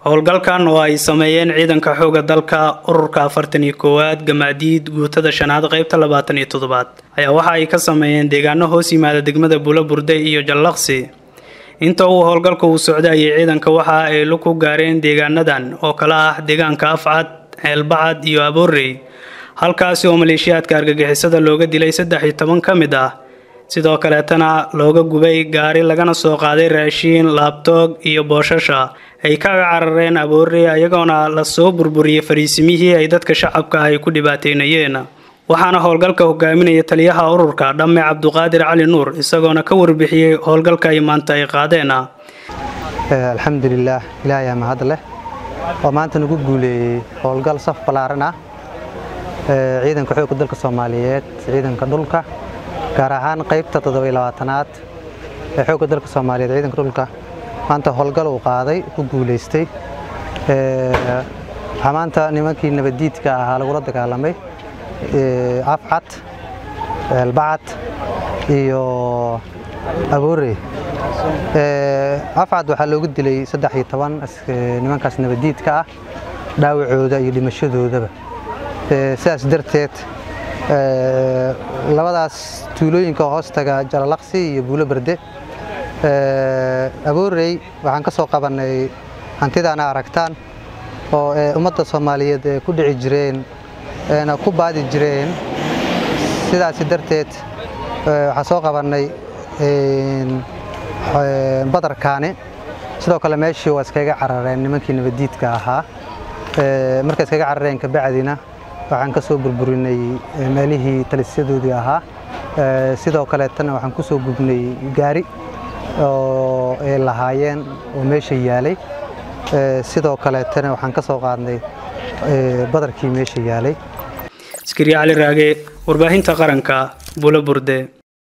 howlgalkan oo ay sameeyeen ciidanka xooga dalka ururka afartan iyo koowaad gamaadiid guutada shanaad qeybta labaatan iyo toddobaad ayaa waxa ay ka sameeyeen deegaano hoos yimaada degmada buulo burde iyo jallaqsi inta uu howlgalka uu socday ayay ciidanka waxa ay lug ku gaareen deegaanadan oo kale ah deegaanka afcad ceelbacad iyo aboorey halkaasi oo maleeshiyaadka argagixisada looga dilay saddex iyo toban ka mid ah sidoo kaleetana looga gubay gaari lagana soo qaaday raashiin laabtoog iyo boosasha ay kaga carareen aboorey ayagoona lasoo burburiyey fariisimihii ay dadka shacabka ay ku dhibaateynayeen waxaana howlgalka hogaaminaya taliyaha ururka dhamme cabduqaadir cali nuur isagoona ka warbixiyey howlgalka ay maanta ay qaadeen alxamdulilaah ilaahay mahad leh oo maanta nagu guuleeyey howlgal saf ballaaran ah ciidanka xoogga dalka soomaaliyeed ciidanka dhulka gaar ahaan qaybta toddobaylabaatanaad ee xoogga dalka soomaaliyeed ciidanka dhulka maanta howlgal uu qaaday ku guulaystay waxaa maanta nimankii nabaddiidka ahaa lagula dagaalamay afcad ceelbacad iyo aboorey afcad waxaa loogu dilay saddex iyo toban nimankaas nabaddiidka ah dhaawacooda iyo dhimashadoodaba sidaas darteed labadaas tuulooyinka hoostaga jalalaqsi iyo buulo berde aboorey waxaan ka soo qabannay hantidaana aragtaan oo ummadda soomaaliyeed ee ku dhici jireen eena ku baadi jireen sidaasi darteed waxaa soo qabannay badarkaani sidoo kale meeshii waa iskaga carareen nimankii nabaddiidka ahaa markay iskaga carareen kabacdina waxaan ka soo burburinay meelihii talisyadoodii ahaa sidoo kaleetana waxaan ku soo gubnay gaari oo ay lahaayeen oo meesha yaalay sidoo kaleetana waxaan ka soo qaadnay badarkii meesha yaalay askari cali raage warbaahinta qaranka bulo burde